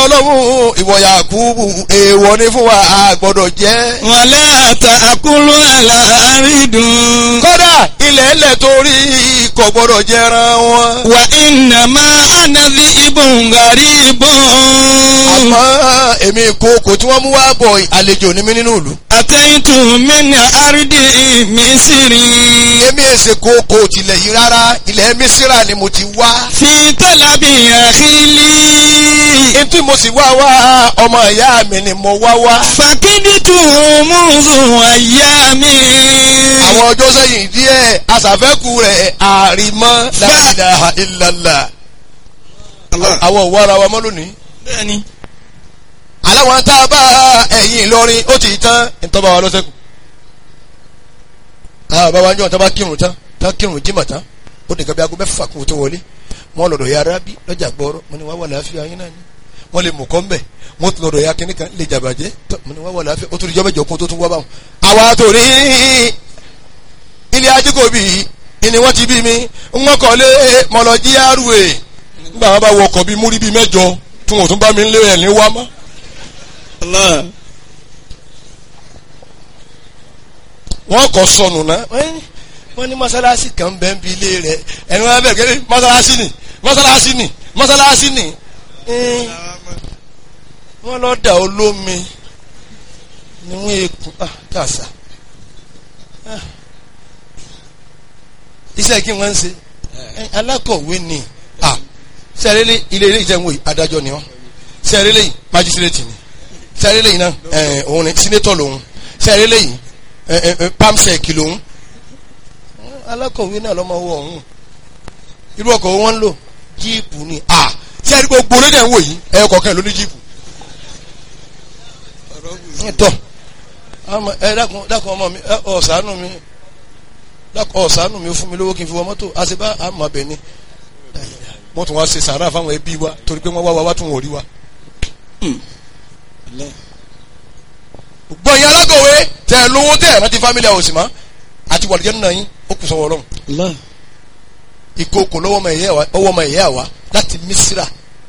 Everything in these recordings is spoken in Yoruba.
ọlọ́run ìwọ Yakubu èèwọ̀ ni fún wa a gbọ́dọ̀ jẹ́. wàlẹ́ ta'kulu al-aridun. kódà ilẹ̀ ẹlẹ̀ torí kò gbọ́dọ̀ jẹran wọn. wa innama ana dhi'bun gharibun. àmọ́ èmi ìkookò tí wọ́n mú wá bọ̀ àlejò ní mí nínú ìlú. ataitu min ardi misiri. èmi èsè kookò tilẹ̀ yìí rárá ilẹ̀ mísírà ni mo ti wá. fi talabi akhili. etí mo sì wá wá ọmọ ìyá mi ni mo wá wá. fakiditu munzu ayami. àwọn ọjọ́ sẹ́yìn díẹ̀ aṣàfẹ́kù rẹ̀ àrìmọ́ la ilaha illallah. àwọn òwò ara wa mọ́ lónìí. bẹ́ẹ̀ni. aláwọn tá a bá ẹ̀yìn Ìlọrin ó ti tán ìtọ́ba wa lọ́sẹ̀kù. àwọn bàbá wa ń jọ tán bá kírun tán tán kírun jímọ̀ tán ó nìkan bí aago mẹ́fà kún tó wọlé wọ́n lọ́dọ̀ ya arábí lọ́jà gbọ́rọ́ mo ní wá wà láàfin ayé náà ni wọ́n lè mú kọ́ mbẹ̀ wọ́n tún lọ́dọ̀ ya kínní kan lè jàbàjẹ́ tó mo ní wá wà láàfin ó tún ìjọba ìjọ kún tó tún wá báwọn. àwa tó rí ilé ajíkòbí ni wọ́n ti bí mi wọ́n kọ́ lé mọ̀lọ́jí àrùwé nígbà wọn bá wọ ọkọ̀ bíi múrí bíi mẹ́jọ tí wọn ò tún bá mi lé ẹ̀ ní wá mọ́. Allah. wọ́n kọ́ sọnù náà wọ́n ní mọ́sálásí kan bẹ́ẹ̀ bí ilé rẹ̀ ẹni wọ́n bẹ̀rẹ̀ kẹ́lẹ́ mọ́sálásí ni mọ́sálásí ni mọ́sálásí ni Ẹ́n, wọ́n lọ dà olómi ni wọ́n ekun ah kàṣà Ah. iṣẹ́ kí wọ́n ń ṣe Ẹ́n, alákọ̀wé ni ah sẹ́rẹ́lẹ́ ilé ilé ìjẹun wòye adájọ́ ni wọ́n sẹ́rẹ́lẹ́ yìí májísírètì ni sẹ́rẹ́lẹ́ yìí náà ẹ̀ òun ni sínétọ̀ lòun sẹ́rẹ́lẹ́ yìí ẹ̀ ẹ̀ pamsec lòun alákọ̀wé náà lọ́mọ owó ọ̀hún irú ọkọ̀ wọn ń lò jíìpù ni à tí a rí gbogbo lédè ń wò yìí ẹ̀yọ kọ̀ọ̀kan ló ní jíìpù. tọ́ àmọ́ ẹ dákun dákun ọmọ mi ẹ ọ̀sánù mi dákun ọ̀sánù mi fún mi lówó kí n fi wọ mọ́tò àṣebá àmọ́ bẹ̀ ni wọ́n tún wá ṣe sàárà fáwọn ẹbí wa torí pé wọ́n wá wa wá tún wọ́n rí wa. gbọ́ yín alákọ̀wé tẹ̀ ẹ̀ lówó tẹ̀ ẹ̀ rántí fámílì àwòsì mọ́ àti wàlúùjẹ́ nínú yín ó kù sọ́wọ́ ọlọ́run Allah. ìkookò lọ́wọ́ ọmọ ẹ̀yẹ́ wa ọwọ́ ọmọ ẹ̀yẹ́ wa láti Mísírà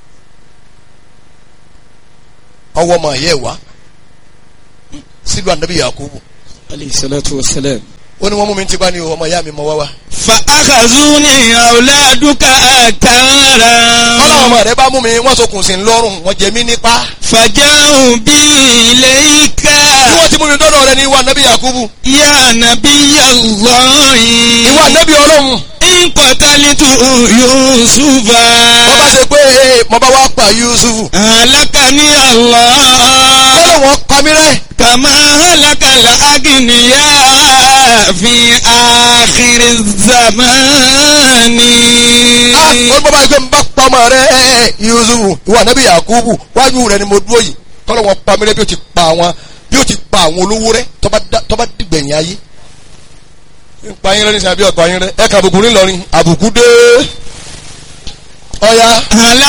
ọwọ́ ọmọ ẹ̀yẹ́ wa sílùú ànábì Yakubu alayhi salatu wa salam. ó ní wọ́n mú mi ti bá ní ọmọ ìyá mi mọ wá wá. fa akhazuni awladuka akara. ọlọ́wọ́ ọmọ rẹ bá mú mi wọ́n sokùn sí lọ́rùn wọ́n jẹ mí nípa. faja'u bi ilayka. bí wọ́n ti mú mi dọ́dọ̀ rẹ ní ìwà ànábì Yakubu ya nabiyallahi. ìwà ànábì ọlọ́run in qatalitu yusufa. wọ́n bá ṣe pé ee, mo bá wá pa Yusufu halakani Allah. ó lè wọ́n pa mí rẹ́ kama halakala agniya fi akhiri zamani. ah ó bá báyìí pé mo bá pa ọmọ rẹ Yusufu ìwà ànábì Yakubu wájú rẹ ni mo dúró yìí kọ́lọ́ wọn pa mí rẹ́ bí ó ti pa àwọn bí ó ti pa àwọn olówó rẹ tó bá dá- tó bá dìgbẹ̀yìn ayé ń pa yín rẹ ní sàbí ọ̀pá yín rẹ ẹ kà àbùkù ńlọrin àbùkù dé ọ̀ya.